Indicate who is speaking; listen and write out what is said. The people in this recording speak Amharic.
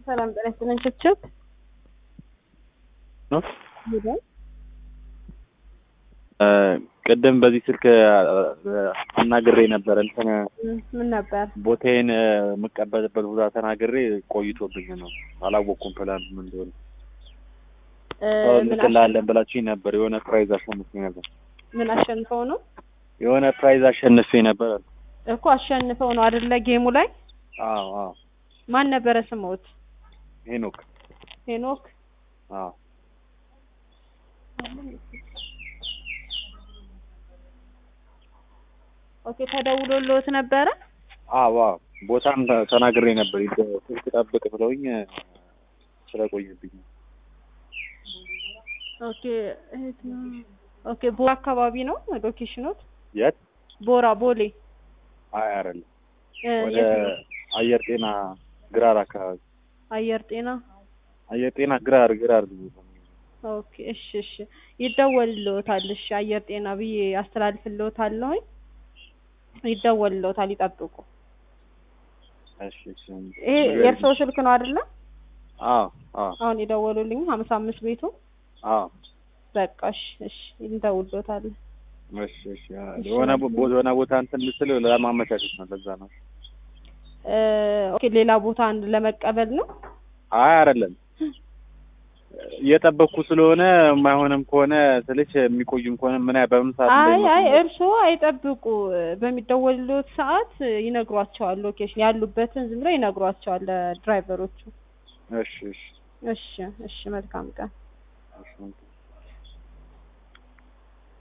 Speaker 1: ሰላም ጤና ይስጥልኝ። ችብችብ
Speaker 2: ነው
Speaker 1: ሄደን
Speaker 2: ቅድም በዚህ ስልክ አናግሬ ነበር። እንትን
Speaker 1: ምን ነበር?
Speaker 2: ቦታዬን የምቀበልበት ቦታ ተናግሬ ቆይቶብኝ ነው። አላወቅኩም ፕላን ምን እንደሆነ።
Speaker 1: እ ምን
Speaker 2: እንልክልሃለን ብላችሁኝ ነበር። የሆነ ፕራይዝ አሸንፌ ነበር።
Speaker 1: ምን አሸንፈው ነው
Speaker 2: የሆነ ፕራይዝ አሸንፌ ነበር።
Speaker 1: እኮ አሸንፈው ነው አይደለ? ጌሙ ላይ
Speaker 2: አዎ አዎ።
Speaker 1: ማን ነበረ ስሞት?
Speaker 2: ሄኖክ
Speaker 1: ሄኖክ
Speaker 2: አዎ
Speaker 1: ኦኬ። ተደውሎልዎት ነበረ?
Speaker 2: አዎ አዎ። ቦታም ተ- ተናግሬ ነበር። ይደ- ስልክ ጠብቅ ብለውኝ ስለቆየብኝ ነው።
Speaker 1: ኦኬ እህት ነው። ኦኬ ቦራ አካባቢ ነው ሎኬሽኖት?
Speaker 2: የት?
Speaker 1: ቦራ ቦሌ
Speaker 2: አይ አይደለም፣
Speaker 1: እ
Speaker 2: ወደ
Speaker 1: የት ነው?
Speaker 2: አየር ጤና ግራር አካባቢ።
Speaker 1: አየር ጤና
Speaker 2: አየር ጤና ግራር ግራር
Speaker 1: ኦኬ እሺ እሺ ይደወልልዎታል። እሺ አየር ጤና ብዬ አስተላልፍልዎታለሁኝ። ይደወልልዎታል፣ ይጠብቁ።
Speaker 2: እሺ እሺ።
Speaker 1: ይሄ የእርስዎ ስልክ ነው አይደለ?
Speaker 2: አዎ አዎ
Speaker 1: አሁን የደወሉልኝ ሀምሳ አምስት ቤቱ
Speaker 2: አዎ።
Speaker 1: በቃ እሺ እሺ እንደውልዎታል።
Speaker 2: እሺ እሺ። የሆነ ቦ- የሆነ ቦታ እንትን ልስል ለማመቻቸት ነው። ለዛ ነው።
Speaker 1: እ ኦኬ ሌላ ቦታ አንድ ለመቀበል ነው።
Speaker 2: አይ አይደለም፣ እየጠበቅኩ ስለሆነ የማይሆንም ከሆነ ስልሽ የሚቆይም ከሆነ ምን ያ- በምን ሰዓት
Speaker 1: አይ
Speaker 2: እንደሚመጡ
Speaker 1: አይ እርስዎ አይጠብቁ። በሚደወልልዎት ሰዓት ይነግሯቸዋል። ሎኬሽን ያሉበትን ዝም ብለው ይነግሯቸዋል ለድራይቨሮቹ።
Speaker 2: እሺ እሺ
Speaker 1: እሺ እሺ መልካም ቀን።
Speaker 2: እሺ